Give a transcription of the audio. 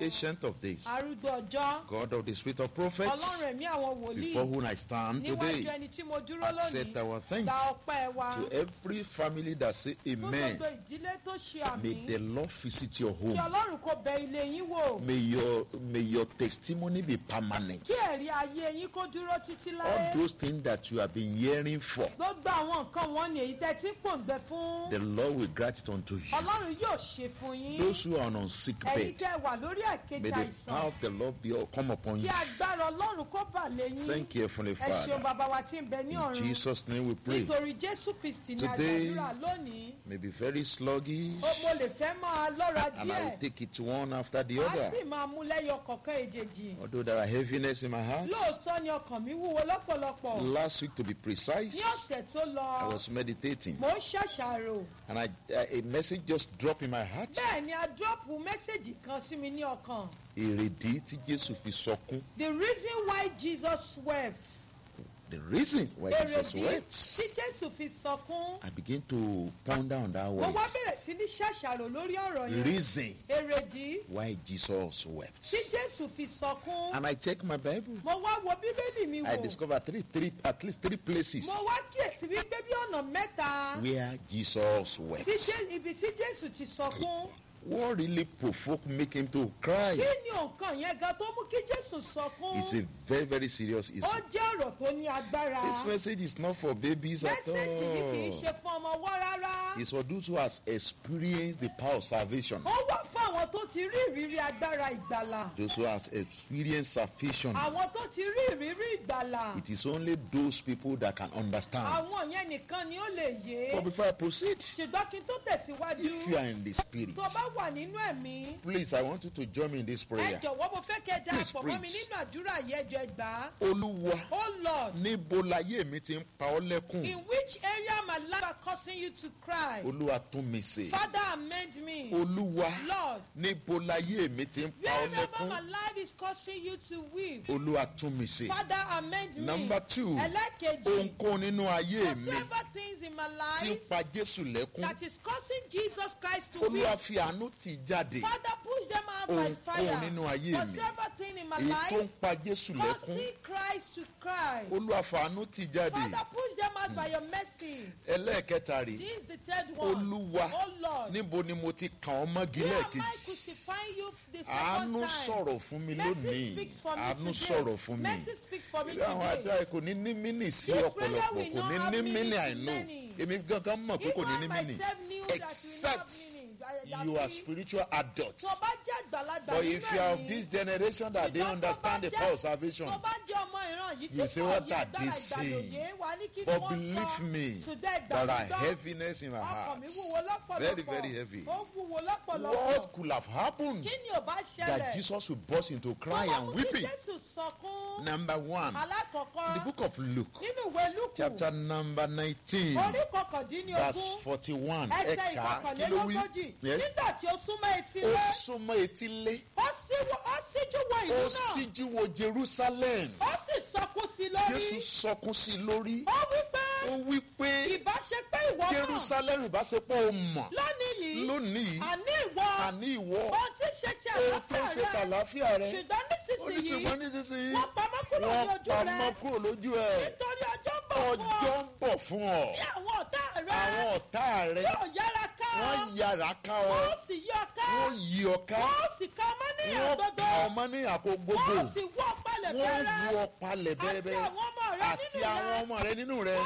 ancient of days, arúgbó ọjọ́ God of the spirit of prophets, ọlọ́run ẹ̀mí àwọn wòlíì before whom I stand níwájú today, ẹni tí mo dúró accept lónìí our thanks gba ọpẹ́ wa to every family that say fún amen. gbogbo ìdílé tó ṣe May àmì the Lord visit your kí home. ọlọ́run kó bẹ ilé yín wò May your may your testimony be permanent. kí ẹ̀rí ayé yín kó dúró títí All láyé those things that you have been hearing for, gbogbo àwọn nǹkan wọn ni èyí tẹ́ tí ń pòǹgbẹ fún the Lord will grant it unto you. ọlọ́run yóò ṣe fún yín Those who are on sick ẹ̀yin bed, tẹ́ wà lórí may àkejì the àìsàn power of the Lord be come upon kí you. agbára ọlọ́run kó bà lé yín Thank you, Heavenly ẹ ṣeun Father. bàbá wa tí ń bẹ ní In ọ̀run Jesus' name we pray. nítorí jésù kristi ní Today- àgbàdúrà lónìí May be very sluggish, ó mo lè fẹ́ máa lọ́ra and I will díẹ̀ take it one after the á other. sì máa mú lẹ́yọ kọ̀ọ̀kan èjèèjì Although there are heaviness in my heart, lóòótọ́ ni ọkàn mi wúwo lọ́pọ̀lọpọ̀ last week to be precise, ní ọ̀sẹ̀ tó lọ I was meditating, mo ń ṣàṣàrò and I, a message just dropped in my heart. bẹ́ẹ̀ ni a dúrọ́pù mẹ́sẹ̀gì kan sí mi ní ọkàn Èrèdí tí Jésù fi sọkún. the reason why Jesus wept The reason why Jesus èrèdí wept. tí jésù fi sọkún I begin to ponder on that mo word. wá bẹ̀rẹ̀ sí ní ṣàṣàrò lórí ọ̀rọ̀ yẹn Reason èrèdí why Jesus wept. tí jésù fi sọkún And I check my Bible. mo wá wo bíbélì mi I wò discovered three, three, at least three places mo wá kíyèsí wípé bí ọ̀nà mẹ́ta where Jesus wept. tí Jé- ibi tí jésù ti sọkún What really provoked make him to cry? kí ni nǹkan yẹn gan tó mú kí jésù sọkún It's a very, very serious issue. ó jẹ́ ọ̀rọ̀ tó ní agbára This message is not for babies at mẹ́sẹ̀gì yìí kì í all. ṣe fún ọmọ ọwọ́ rárá It's for those who has experienced the power of salvation. ó wà fún àwọn tó ti rí ìrírí agbára ìgbàlà Those who has experienced salvation. àwọn tó ti rí ìrírí ìgbàlà It is only those people that can understand. àwọn yẹn nìkan ni ó lè yé But before I proceed, ṣùgbọ́n kí n tó tẹ̀síwájú if you are in the spirit, tó bá wà nínú ẹ̀mí please, I want you to join me in this ẹ prayer. jọ̀wọ́ mo fẹ́ kẹ́ ẹ Please darapọ̀ mọ́ mi preach. nínú àdúrà yẹn ẹjọ́ ẹgbàá Olúwa, oh lord níbo láyé mi ti ń pa ọ́ lẹ́kùn? in which area my life are causing you to cry Olúwa tún mi ṣe. father amend me Olúwa, lord níbo láyé mi ti ń pa ọ́ wherever lẹ́kùn? my life is causing you to weep Olúwa tún mi ṣe. father amend me Number two, ẹlẹ́kejì ohunkóhun nínú ayé mi whatsoever things in my ti ń life pa Jésù lẹ́kùn. that is causing Jesus Christ to weep Olúwa fi àánú tì jáde. father push them out by Ohunkóhun fire nínú ayé mi whatsoever thing in my èyí tó ń life pa Jésù lẹ́kùn. causing Christ to cry Olúwa fàánú tì jáde. father push them out by your mercy Ẹlẹ́ẹ̀kẹta rè. this is the third one Olúwa, oh lord níbo ni mo ti kàn ọ́ mọ́gi where am I lẹ́ẹ̀kejì? crucifying you the second Àánú time sọ̀rọ̀ fún mi mercy lónìí. speaks for me Àánú today sọ̀rọ̀ fún mi. mercy speaks for me Irú àwọn today àjọ kò ní ní mínì sí This ọ̀pọ̀lọpọ̀ prayer will kò not ní have ní meaning mínì to àìnú. many. Èmi gangan mọ̀ pé kò ní ní even I mínì. myself knew that we Except not meaning You are spiritual adults. tó bá jẹ́ àgbàlagbà But nínú if you are of ẹ̀mí, this generation that they Ṣùgbọ́n tó understand bá the jẹ́- power of salvation, tó bá jẹ́ ọmọ ìran yìí You tí say, kò what yé are agbára they saying? ìgbàlódé wa ní kí but wọ́n believe sọ me, today there are ìgbàlódé heaviness in my ọkàn heart. mi wúwo lọ́pọ̀lọpọ̀ Very, very heavy. ó wúwo lọ́pọ̀lọpọ̀ What could have happened kí ni ò bá that ṣẹlẹ̀ Jesus would burst into crying Tó bá and mú kí weeping? Jésù sọkún Number one, alákọ̀ọ́kọ́ the book of Luke, nínú ìwé lúkù chapter number 19, orí verse kọkàndínlógún 41. ẹsẹ̀ Ẹ̀ka kí ló wí? ìkọkànlélógójì Yes. nígbà tí ó súnmọ́ etí Ó lé súnmọ́ etílé, ó síwọ́- ó síjú wo ó ìlú náà síjú wo Jerusalem. ó sì sọkún sí i lórí Jésù sọkún sí i lórí. ó wí pé Ó wí pé ìbá ṣe pé ìwọ náà Jerusalem bá ṣe pé o mọ̀ lónìí yìí lónìí àní ìwọ àní ìwọ ohun tí ṣe ti ohun tó ń ṣe àlàáfíà rẹ tàlàáfíà rẹ ṣùgbọ́n nísinsìnyí oníṣègùn nísinsìnyí wọ́n pamọ́ kúrò ní wọ́n ojú pamọ́ rẹ kúrò lójú ẹ̀ nítorí ọjọ́ ń bọ̀ fún ọjọ́ ọ ń bọ̀ fún ọ bí àwọn ọ̀tá rẹ àwọn ọ̀tá rẹ yóò yára ká ọ wọ́n yára ká ọ wọ́n sì yí ọ ká wọ́n yí ọ ká wọ́n sì ká ọmọ ní wọ́n àgbọ̀dọ̀ ká ọmọ ní àpò gbogbo wọ́n sì wọ́ palẹ̀ wọ́n bẹ́rẹ́ wú ọ palẹ̀ àti bẹ́rẹ́bẹ́rẹ́ àwọn ọmọ rẹ àti nínú àwọn rẹ ọmọ rẹ nínú rẹ